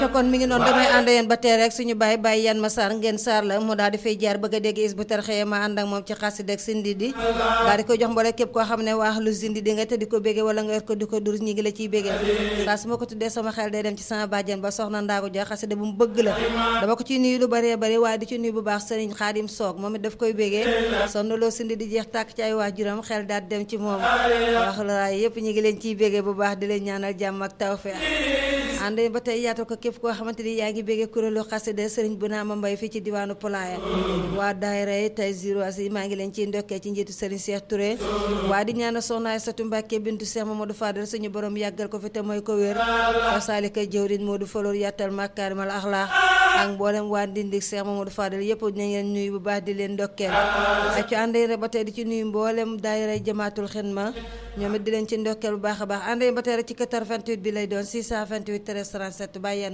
kon mi ngi noonu damay ànd yéen ba tey rek suñu bàyyi bàyyi yan ma saar ngeen saar la mu daal di fay jaar bëgg a dégg is bu tarxee ma ànd ak moom ci xasida ak sindi di daal di ko jox mboole képp koo xam ne waax lu sindi di nga te di ko béggee wala nga yor ko di ko dur ñi ngi la ciy béggee saa su ma ko tuddee sama xel day dem ci sama bàjjen ba soxna ndaagu ja xasida bu mu bëgg la dama ko ciy nuyu lu bëree bëri waaye di ci nuyu bu baax sëriñ xaadim soog moom it daf koy béggee sonn loo sindi di jeex tàkk ci ay waajuram xel daal dem ci moom wax la yëpp ñi ngi leen ciy béggee bu baax di leen ñaanal jàmm ak tawfeex ànd ba tey yaatal ko képp koo xamante ni yaa ngi béggee kuréelu xasida sëriñ bu naa ma mbay fii ci diwaanu Pulaaya waa daayira yi tey ziro asi maa ngi leen ciy ndokkee ci njiitu sëriñ Cheikh Touré waa di ñaanal soxna Aysatu Mbàkke bintu Cheikh Mamadou Fadal suñu borom yàggal ko fi te mooy ko wér saalika jëwrin Modou Faloor yàttal makaarimal axlaax ak mboolem waa Ndindik Cheikh Mamadou Fadal yëpp nañ leen nuyu bu baax di leen ndokkeel ak ci ànd ba tey di ci nuyu mboolem daayira jamaatul xidma ñoom it di leen ci ndokkeel bu baax a baax ànd ba tey rek ci 88 bi lay doon 628 13 37 bàyyi